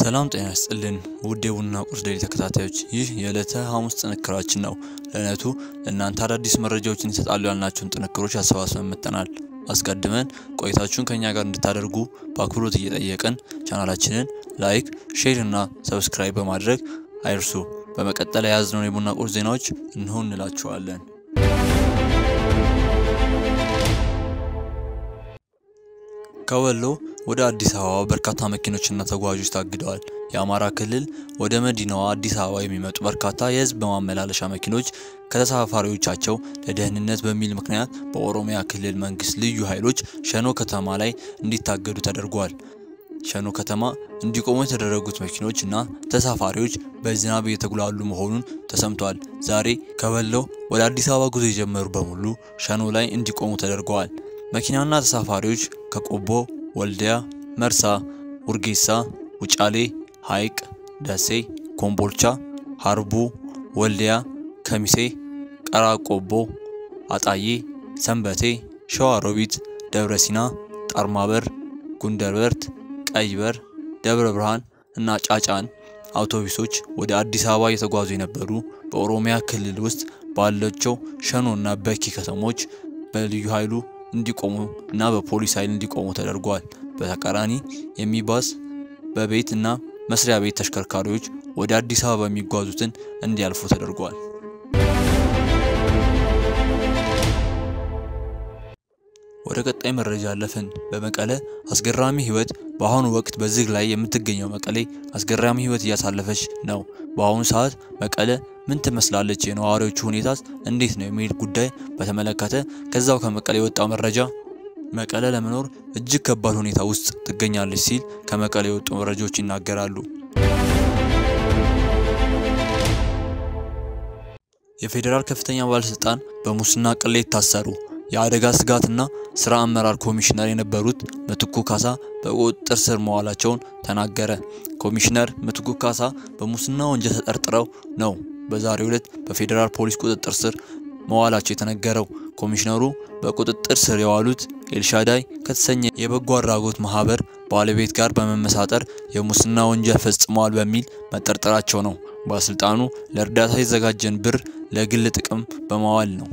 ሰላም ጤና ይስጥልን ውድ የቡና ቁርስ ዴይሊ ተከታታዮች፣ ይህ የዕለተ ሐሙስ ጥንክራችን ነው። ለዕለቱ ለእናንተ አዳዲስ መረጃዎችን ይሰጣሉ ያልናቸውን ጥንክሮች አሰባስበን መጥተናል። አስቀድመን ቆይታችሁን ከእኛ ጋር እንድታደርጉ በአክብሮት እየጠየቅን ቻናላችንን ላይክ፣ ሼር እና ሰብስክራይብ በማድረግ አይርሱ። በመቀጠል የያዝነውን የቡና ቁርስ ዜናዎች እንሆ እንላችኋለን። ከወሎ ወደ አዲስ አበባ በርካታ መኪኖችና ተጓዦች ታግደዋል። የአማራ ክልል ወደ መዲናዋ አዲስ አበባ የሚመጡ በርካታ የሕዝብ ማመላለሻ መኪኖች ከተሳፋሪዎቻቸው ለደህንነት በሚል ምክንያት በኦሮሚያ ክልል መንግስት ልዩ ኃይሎች ሸኖ ከተማ ላይ እንዲታገዱ ተደርጓል። ሸኖ ከተማ እንዲቆሙ የተደረጉት መኪኖች እና ተሳፋሪዎች በዝናብ እየተጉላሉ መሆኑን ተሰምቷል። ዛሬ ከወሎ ወደ አዲስ አበባ ጉዞ የጀመሩ በሙሉ ሸኖ ላይ እንዲቆሙ ተደርገዋል። መኪናና ተሳፋሪዎች ከቆቦ፣ ወልዲያ፣ መርሳ፣ ውርጌሳ፣ ውጫሌ፣ ሐይቅ፣ ደሴ፣ ኮምቦልቻ፣ ሀርቡ፣ ወልዲያ፣ ከሚሴ፣ ቀራቆቦ፣ አጣዬ፣ ሰንበቴ፣ ሸዋሮቢት፣ ደብረ ሲና፣ ጣርማበር፣ ጉንደርበርት፣ ቀይበር፣ ደብረ ብርሃን እና ጫጫን አውቶቡሶች ወደ አዲስ አበባ እየተጓዙ የነበሩ በኦሮሚያ ክልል ውስጥ ባለቸው ሸኖ እና በኪ ከተሞች በልዩ ኃይሉ እንዲቆሙ እና በፖሊስ ኃይል እንዲቆሙ ተደርጓል። በተቃራኒ የሚባስ በቤት እና መስሪያ ቤት ተሽከርካሪዎች ወደ አዲስ አበባ የሚጓዙትን እንዲያልፉ ተደርጓል። ወደ ቀጣይ መረጃ አለፍን። በመቀለ አስገራሚ ህይወት በአሁኑ ወቅት በዝግ ላይ የምትገኘው መቀሌ አስገራሚ ህይወት እያሳለፈች ነው። በአሁኑ ሰዓት መቀለ ምን ትመስላለች? የነዋሪዎቹ ሁኔታስ እንዴት ነው? የሚል ጉዳይ በተመለከተ ከዛው ከመቀሌ የወጣው መረጃ መቀለ ለመኖር እጅግ ከባድ ሁኔታ ውስጥ ትገኛለች ሲል ከመቀሌ የወጡ መረጃዎች ይናገራሉ። የፌዴራል ከፍተኛ ባለስልጣን በሙስና ቅሌት ታሰሩ። የአደጋ ስጋትና ስራ አመራር ኮሚሽነር የነበሩት ምትኩ ካሳ በቁጥጥር ስር መዋላቸውን ተናገረ። ኮሚሽነር ምትኩ ካሳ በሙስና ወንጀል ተጠርጥረው ነው በዛሬው ዕለት በፌዴራል ፖሊስ ቁጥጥር ስር መዋላቸው የተነገረው። ኮሚሽነሩ በቁጥጥር ስር የዋሉት ኤልሻዳይ ከተሰኘ የበጎ አድራጎት ማህበር ባለቤት ጋር በመመሳጠር የሙስና ወንጀል ፈጽመዋል በሚል መጠርጠራቸው ነው። ባለስልጣኑ ለእርዳታ የተዘጋጀን ብር ለግል ጥቅም በማዋል ነው።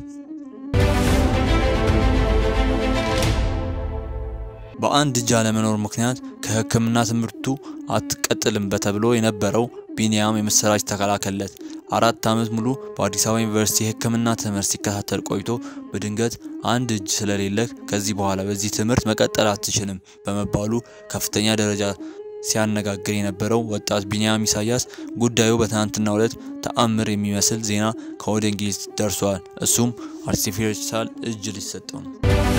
በአንድ እጅ አለመኖር ምክንያት ከሕክምና ትምህርቱ አትቀጥልም በተብሎ የነበረው ቢኒያም የምስራች ተከላከለት። አራት ዓመት ሙሉ በአዲስ አበባ ዩኒቨርሲቲ የሕክምና ትምህርት ሲከታተል ቆይቶ በድንገት አንድ እጅ ስለሌለህ ከዚህ በኋላ በዚህ ትምህርት መቀጠል አትችልም በመባሉ ከፍተኛ ደረጃ ሲያነጋግር የነበረው ወጣት ቢኒያም ኢሳያስ ጉዳዩ በትናንትናው ዕለት ተአምር የሚመስል ዜና ከወደ እንግሊዝ ደርሷል። እሱም አርቲፊሻል እጅ ሊሰጠው ነው።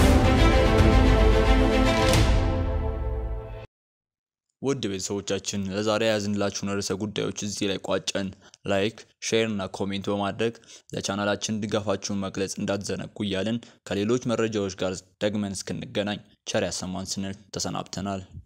ውድ ቤተሰቦቻችን ለዛሬ ያዝንላችሁን ርዕሰ ጉዳዮች እዚህ ላይ ቋጨን። ላይክ፣ ሼር እና ኮሜንት በማድረግ ለቻናላችን ድጋፋችሁን መግለጽ እንዳትዘነጉ እያልን ከሌሎች መረጃዎች ጋር ደግመን እስክንገናኝ ቸር ያሰማን ስንል ተሰናብተናል።